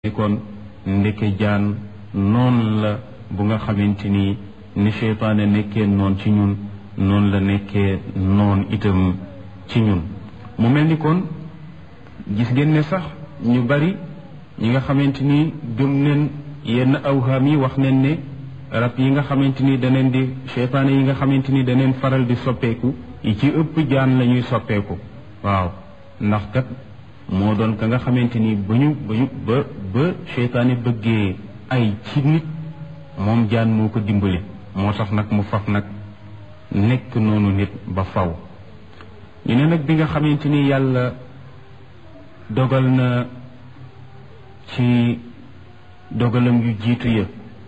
kon ndeke jaan noon la bu nga xamante ni ni seytaane nekkee noon ci ñun noonu la nekkee noon itam ci ñun mu mel ni kon gis ngeen ne sax ñu bari ñi nga xamante ni gëm neen yenn awhaam yi wax neen ne rab yi nga xamante ni daneen di seytaane yi nga xamante ni daneen faral di soppeeku yi ci ëpp jaan la ñuy soppeeku waaw ndax kat moo doon ka nga xamante ni ba ñu ba ñu ba ba seytaane bëggee ay ci nit moom jaan moo ko dimbali moo tax nag mu faf nag nekk noonu nit ba faw ñu ne nag bi nga xamante ni yàlla dogal na ci dogalam yu jiitu ya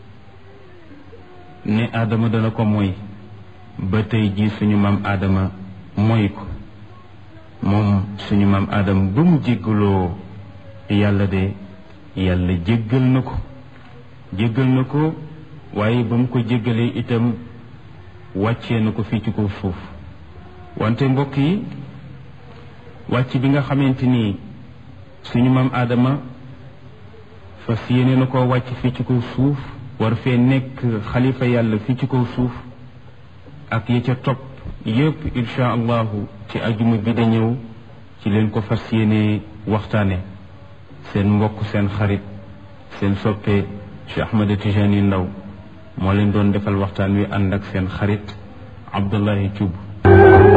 ne aadama dana ko moy ba tey jii suñu maam aadama moy ko moom suñu maam aadama ba mu jéggaloo yàlla de yàlla jéggal na ko jéggal na ko waaye ba mu ko jéggalee itam wàccee na ko fii ci kaw suuf wante mbokk yi wàcc bi nga xamante ni suñu maam aadama fas yéene na koo wàcc fii ci kaw suuf war fee nekk xalifa yàlla fii ci kaw suuf ak ya ca topp yépp insha allahu ci ajuma bi da ñëw ci leen ko fas yéene waxtaane seen mbokk seen xarit seen soppe Cheikh Ahmed Tijani Ndaw moo leen doon defal waxtaan wi ànd ak seen xarit Abdullahi Thioub